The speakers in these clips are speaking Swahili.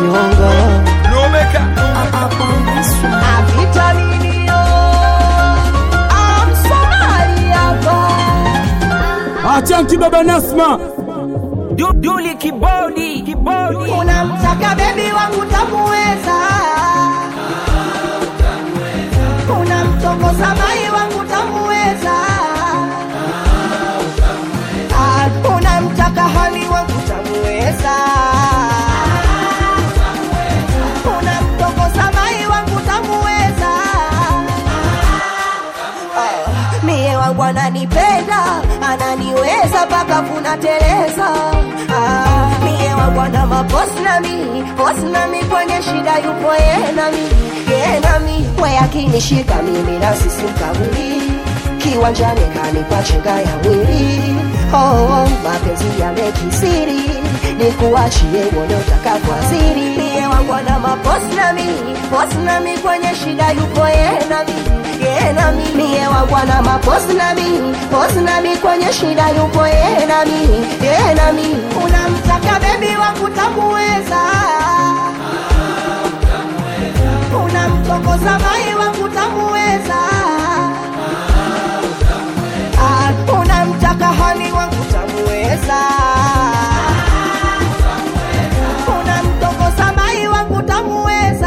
kinyonga Avitaminio Amsomali hapa Achanki baba Nasma Du- Duli kibodi kibodi unamtaka bebi wangu tamuweza unamtongoza mai wangu tamuweza Ah, unamtaka hali wangu tamuweza unamtongoza mai wangu tamuweza Ah, mie wangu ananipenda ananiweza mpaka kunateleza ah, mie wangu ana maposi nami posi nami kwenye shida yupo ye nami ye nami we akinishika mimi nasisimkabuli kiwanjani kanipa chenga ya mwili oh, oh, mapenzi yamekisiri nikuachie uone utakapoaziri mie wangu ana maposi nami posi nami kwenye shida yupo ye nami ye nami mie wangu ana maposi nami posi nami kwenye shida yupo ye nami ye nami unamtaka bebi wangu tamuweza unamtongoza mai wangu tamuweza Ah, unamtaka hani wangu tamuweza unamtongoza mai wangu tamuweza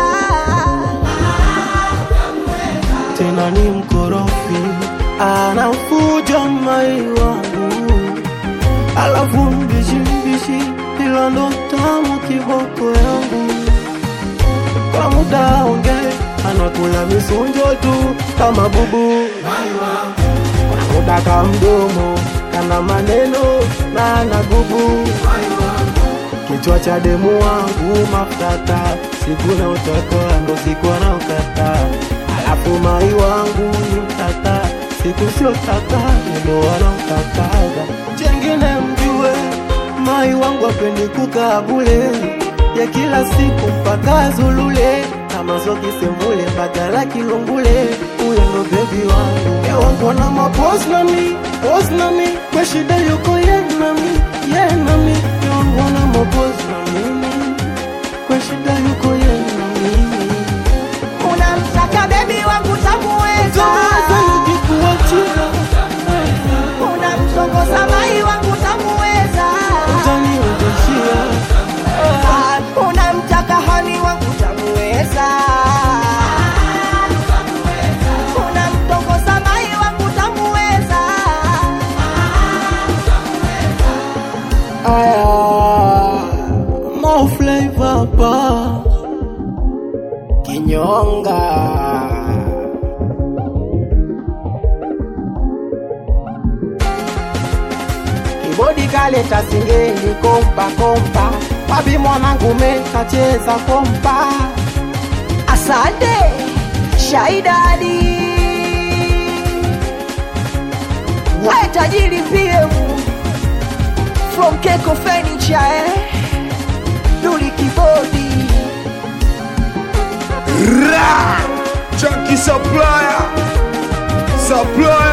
tena ni mkorofi anafuja mai wangu alafu mbishi mbishi ila ndo tamu kiboko yangu kwa muda onge anakula misunjo tu kama bubu kwa muda ka mdomo kana maneno na anagubu kichwa cha demu wangu mafutata siku na utaka ndo siku anaokata alafu mai wangu ni mtata siku sio tata ndo wanaokataga jengine mjue mai wangu apendi kukaa bule ya kila siku mpaka zulule kama zokisemule mpaka la kilungule huyo ndo bebi wangu ya wangu na mapos nami pos nami kwa shida yuko ye nami ye nami ya wangu na mapos nami kwa shida yuko ye nami unamtaka bebi wangu tamuweza Tawaza nikikuachia unamtongoza mai wangu tamuweza utaniondeshia Ah, unamtaka hani wangu tamuweza unamtongoza mai wangu tamuweza aya mo flavor pa kinyonga kibodi kaleta singeli kompa kompa wapi mwanangu mekacheza kompa asante shaidadi we tajiri pm from keko furniture eh? duli kibodi Ra Chunky supplier Supplier